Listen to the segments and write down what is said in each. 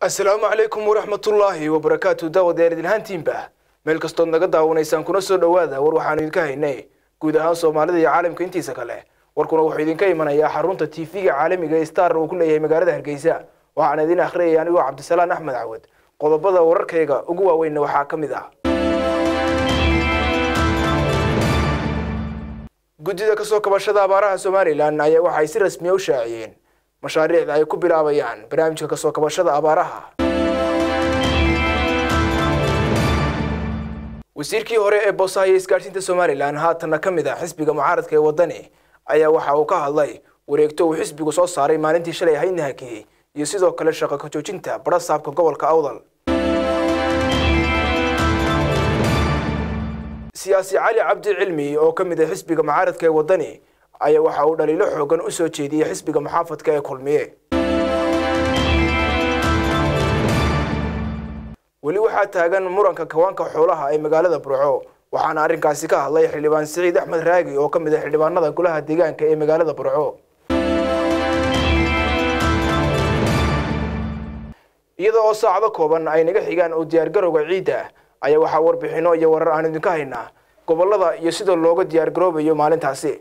asalaamu calaykum waraxmatullaahi wabarakaatu daawadayaal idinhaantiinba meel kastood naga daawanaysaan kuna soo dhowaada war waxaanu idinka haynay guud ahaan soomaalida iyo caalamka intiisa kale warkuna wuxuu idinka imanayaa xarunta tv-ga caalamiga ee star uu ku leeyahay magaalada hargeysa waxaana idin akhriyaya anigoo cabdisalaan axmed cawad qodobada wararkayga ugu waaweynna waxaa ka mid ah guddida kasoo kabashada abaaraha somalilan ayaa waxay si rasmiya u shaaciyeen mashaariicda ay ku bilaabayaan barnaamijka kasoo kabashada abaaraha wasiirkii hore ee boosaha iyo isgaadhsiinta somalilan haatanna ka mid ah xisbiga mucaaradka ee waddani ayaa waxa uu ka hadlay wareegto uu xisbigu soo saaray maalintii shalay ahaydna hakiyey iyo sidoo kale shaqo ka joojinta barasaabka gobolka awdal siyaasi cali cabdi cilmi oo ka mid ah xisbiga mucaaradka ee waddani ayaa waxa uu dhaliilo xoogan u soo jeediyey xisbiga muxaafadka ee kulmiye weli waxaa taagan muranka kawaanka xoolaha ee magaalada burco waxaana arrinkaasi ka hadlay xildhibaan siciid axmed raagi oo ka mid ah xildhibaanada golaha deegaanka ee magaalada burco iyada oo saacado kooban ay naga xigaan oo diyaargarowga ciidda ayaa waxaa warbixino iyo warar aan idinka haynaa gobolada iyo sida looga diyaargaroobayo maalintaasi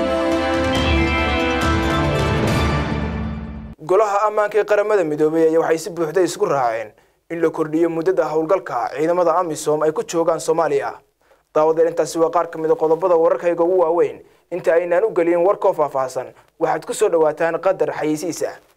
golaha ammaanka ee qaramada midoobay ayaa waxay si buuxda isku raaceen in la kordhiyo muddada howlgalka ciidamada amisom ay ku joogaan soomaaliya daawadeel intaasi waa qaar ka mid a qodobada wararkayga ugu waaweyn inta aynaan u gelin warkoo faahfaahsan waxaad ku soo dhawaataan qadar xayeysiisa